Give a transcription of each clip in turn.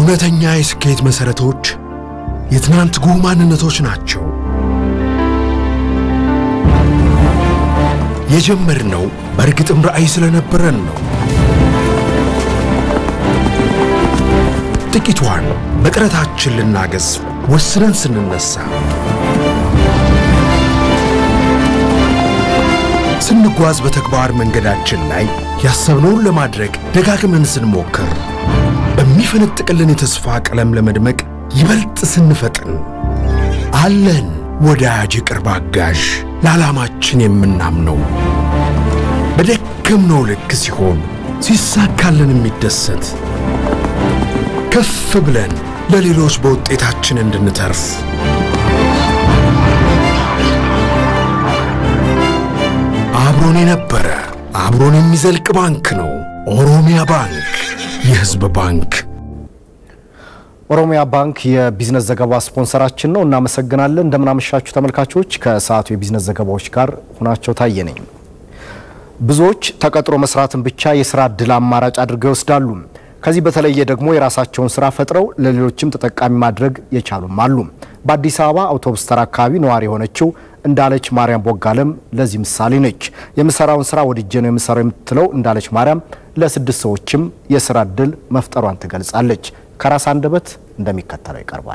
እውነተኛ የስኬት መሠረቶች የትናንት ጉህ ማንነቶች ናቸው። የጀመርነው በእርግጥም ራዕይ ስለነበረን ነው። ጥቂቷን በጥረታችን ልናገዝ ወስነን ስንነሳ ስንጓዝ በተግባር መንገዳችን ላይ ያሰብነውን ለማድረግ ደጋግመን ስንሞክር በሚፈነጥቅልን የተስፋ ቀለም ለመድመቅ ይበልጥ ስንፈጥን አለን ወዳጅ የቅርብ አጋዥ ለዓላማችን የምናምነው በደከምነው ልክ ሲሆን ሲሳካልን የሚደሰት ከፍ ብለን ለሌሎች በውጤታችን እንድንተርፍ አብሮን የነበረ አብሮን የሚዘልቅ ባንክ ነው። ኦሮሚያ ባንክ፣ የሕዝብ ባንክ። ኦሮሚያ ባንክ የቢዝነስ ዘገባ ስፖንሰራችን ነው። እናመሰግናለን። እንደምናመሻችሁ ተመልካቾች። ከሰዓቱ የቢዝነስ ዘገባዎች ጋር ሁናቸው ታየ ነኝ። ብዙዎች ተቀጥሮ መስራትን ብቻ የስራ እድል አማራጭ አድርገው ይወስዳሉ። ከዚህ በተለየ ደግሞ የራሳቸውን ስራ ፈጥረው ለሌሎችም ተጠቃሚ ማድረግ የቻሉም አሉ። በአዲስ አበባ አውቶቡስ ተራ አካባቢ ነዋሪ የሆነችው እንዳለች ማርያም ቦጋለም ለዚህ ምሳሌ ነች። የምሰራውን ስራ ወድጄ ነው የምሰራው የምትለው እንዳለች ማርያም ለስድስት ሰዎችም የስራ እድል መፍጠሯን ትገልጻለች። ከራስ አንደበት እንደሚከተለው ይቀርባል።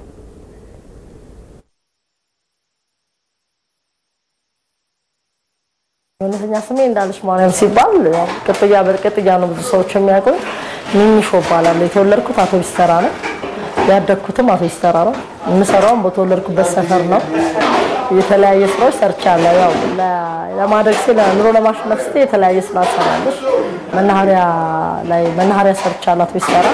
እውነተኛ ስሜ እንዳለች ማርያም ሲባል ያው ቅጥያ በቅጥያ ነው ብዙ ሰዎች የሚያውቁኝ። ሚኒሾ እባላለሁ። የተወለድኩት አውቶቡስ ተራ ነው። ያደግኩትም አውቶቡስ ተራ ነው። የምሰራውም በተወለድኩበት ሰፈር ነው። የተለያየ ስራዎች ሰርቻለሁ። ያው ለማደግ ሲል ኑሮ ለማሸነፍ ስትይ የተለያየ ስራ ትሰራለች። መናኸሪያ ላይ መናኸሪያ ሰርቻለሁ አውቶቡስ ተራ።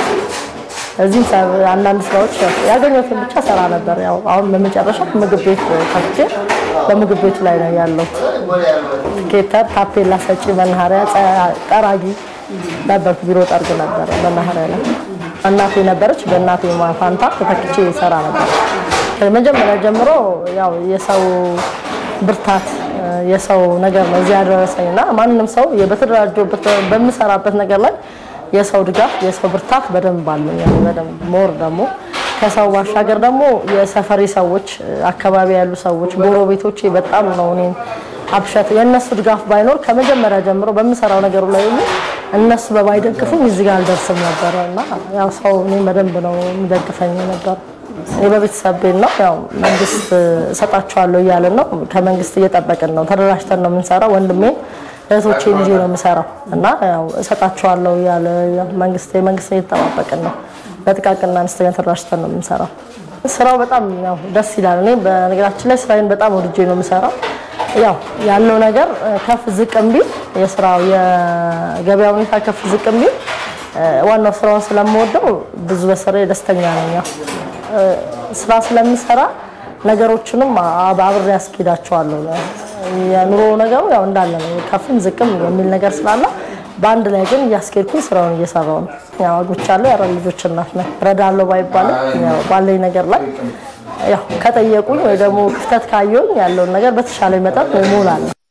እዚህም አንዳንድ ስራዎች ያገኘሁትን ብቻ ሰራ ነበር። ያው አሁን በመጨረሻ ምግብ ቤት ከፍቼ በምግብ ቤቱ ላይ ነው ያለሁት። ጌተር፣ ታፔላ ሰጪ፣ መናኸሪያ ጠራጊ ነበርኩ። ቢሮ ጠርግ ነበር መናኸሪያ ላይ። እናቴ ነበረች። በእናቴ ፋንታ ተተክቼ ይሰራ ነበር። ከመጀመሪያ ጀምሮ ያው የሰው ብርታት የሰው ነገር ነው እዚህ ያደረሰኝ እና ማንም ሰው በተደራጀበት በምሰራበት ነገር ላይ የሰው ድጋፍ የሰው ብርታት በደንብ አለኝ። በደንብ ሞር ደግሞ ከሰው ባሻገር ደግሞ የሰፈሪ ሰዎች፣ አካባቢ ያሉ ሰዎች፣ ጎረቤቶቼ በጣም ነው እኔን አብሸት የእነሱ ድጋፍ ባይኖር ከመጀመሪያ ጀምሮ በምሰራው ነገሩ ላይ ሁሉ እነሱ በባይደግፉኝ እዚህ ጋር አልደርስም ነበረ እና ያው ሰው እኔን በደንብ ነው የሚደግፈኝ ነበር። እኔ በቤተሰብ ቤት ነው ያው መንግስት እሰጣቸዋለሁ እያለን ነው ከመንግስት እየጠበቅን ነው። ተደራጅተን ነው የምንሰራው። ወንድሜን እህቶቼን ይዤ ነው የምሰራው እና ያው እሰጣቸዋለሁ እያለ መንግስት የመንግስት እየተጠባበቅን ነው። በጥቃቅንና አነስተኛ ተደራጅተን ነው የምንሰራው። ስራው በጣም ያው ደስ ይላል። እኔ በነገራችን ላይ ስራዬን በጣም ወድጄ ነው የምሰራው። ያው ያለው ነገር ከፍ ዝቅም ቢል የስራው የገበያ ሁኔታ ከፍ ዝቅም ቢል ዋናው ስራውን ስለምወደው ብዙ በስራዬ ደስተኛ ነኝ። ያው ስራ ስለምሰራ ነገሮችንም አብሬ ያስኬዳቸዋለሁ። የኑሮ ነገሩ ያው እንዳለ ነው፣ ከፍም ዝቅም የሚል ነገር ስላለ በአንድ ላይ ግን እያስኬድኩኝ ስራውን እየሰራው ነው። ያው አግብቻለሁ፣ የአራት ልጆች እናት ነኝ። እረዳለሁ ባይባልም ያው ባለኝ ነገር ላይ ያው ከጠየቁኝ ወይ ደግሞ ክፍተት ካየሁኝ ያለውን ነገር በተሻለ መጠን እሞላለሁ።